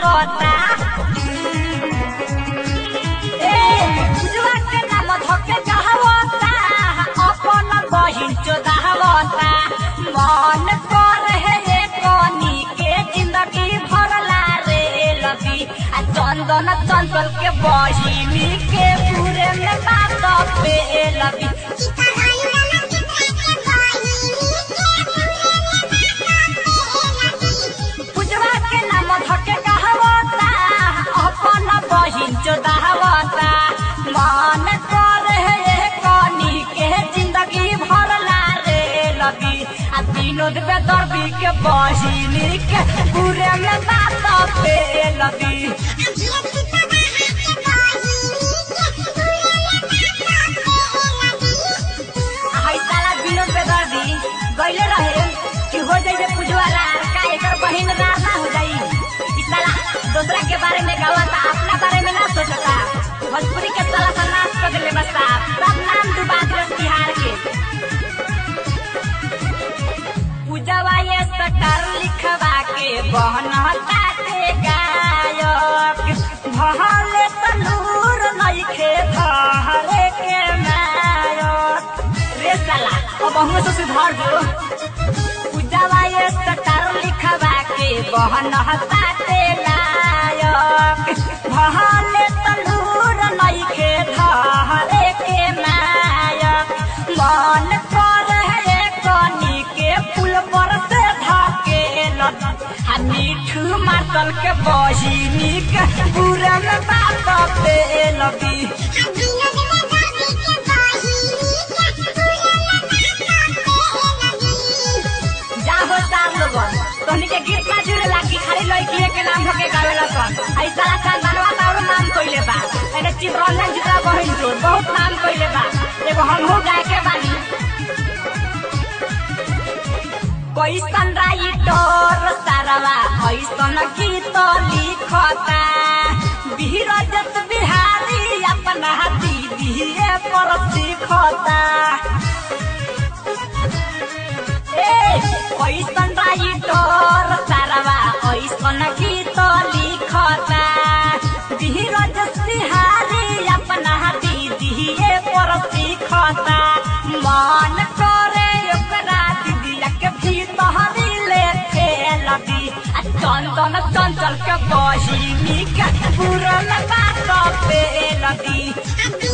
गावता ए पूजवा के नाम धके गावता अपन बहिन चोदावता मन कर हे कनी के जिंदगी भरला रे लबी आ चंदन चंचल के बहिनी के पूरे में बात पे लबी पूजवा के नाम धके कहवता अपन बहिन चोदावता मन कर हे कनी के जिंदगी भरला रे लगी आ विनोद बेदर्दी के बहिनी के पूरे में बात पे लगी हाय साला विनोद बेदर्दी गइले रहे कि हो जाइए पूजवाला का एकर बहिन ना ना हो जाई ई साला दूसरा के बारे में गावता अपना बारे में ना सोचता भोजपुरी के साला सन्नास कर देले बस साहब सब नाम डुबा दिले बिहार के पूजवा ये सटर लिखवा के बहन ताते गायक भले तनूर नइखे धरे के नायक रे साला अब हम से सुधार जो पूजवा ये सटर लिखवा के बहन ताते नायक भले तनूर नइखे धरे के नायक मन कर हे कनी के फूल पर से धके आ मीठू मातल के बहिनी के पूरा में बात पे लगी जाहो साल लोगन तोहनी के गीत ना जुड़े लागी खाली लड़की के नाम होके गावेला सन आई साला चंदनवा का और नाम कइले बा एने चित्ररंजन जिता बहिन जो बहुत नाम कइले बा एगो हमहू गाय के बानी कैसन राइटर सारवा ऐसन गीत लिखता बीरजत बिहारी अपना दीदी पर सीखता ए कैसन राइटर सारवा ऐसन गीत लिखता धीरज सिहारी अपना दीदी पर सीखता मन करे ओकरा दीदिया के भीतर ले खेलती आ चंदन चंचल के बहिनी के पूरन बात पे लगी